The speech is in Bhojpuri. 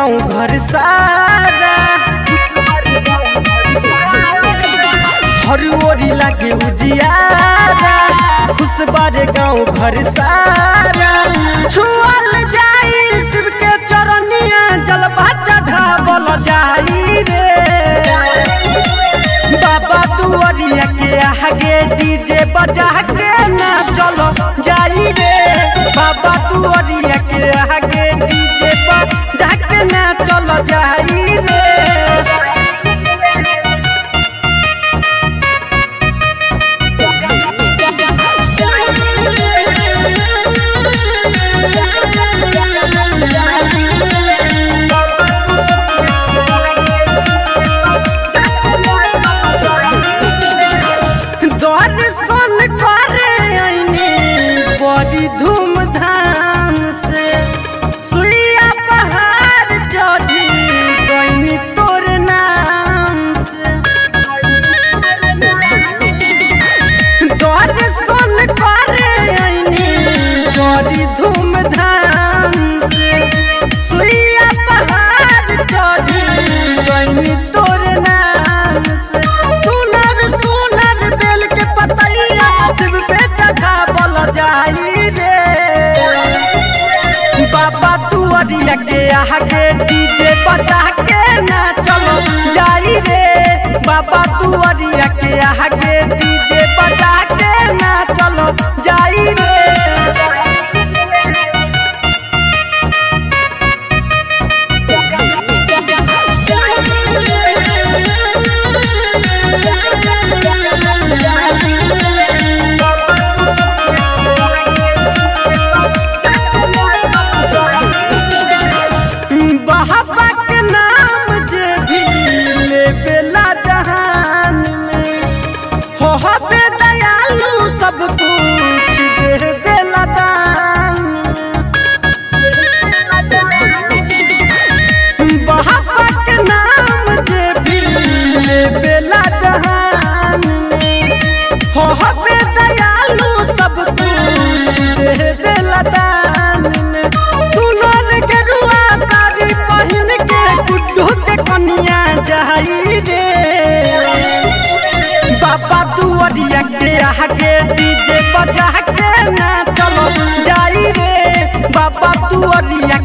गाँव घर सारा हर ओरी लागे उजियारा खुश बारे गाँव घर सारा छुअल जाई शिव के चरनिया जलवा चढ़ावल जाई रे बाबा दुआरिया के आगे डीजे बजा के ना चलो जाई रे बाबा दुआरिया के आगे डीजे बजा के ना चलो जाई रे दर्शन करे आईनी बड़ी धूमधाम से सुइया पहाड़ चढ़ी गईनी तोर नाम से दर्शन करे आईनी बड़ी धूमधाम से सुइया पहाड़ चढ़ी गईनी तोर नाम से सुनर सुनर बेल के पतैया शिव पे चढ़ावल जाई रे बाबा दुआरिया के आगे डीजे बजा के ना चलो जाई रे बाबा दुआरिया के आगे डीजे बजा के ना चलो जाई रे बाबा के नाम जे भी लेबेला जहान में हो हबे दयालु सब कुछ दे देला दान में। बाबा के नाम जे भी लेबेला जहान में हो हबे दयालु सब कुछ दे देला दान में सुनर के रुआ साड़ी पहिन के गुड्डू के कनिया जाई रे बाबा दुआरिया के आगे डीजे बजा के ना चलो जाई रे बाबा दुआरिया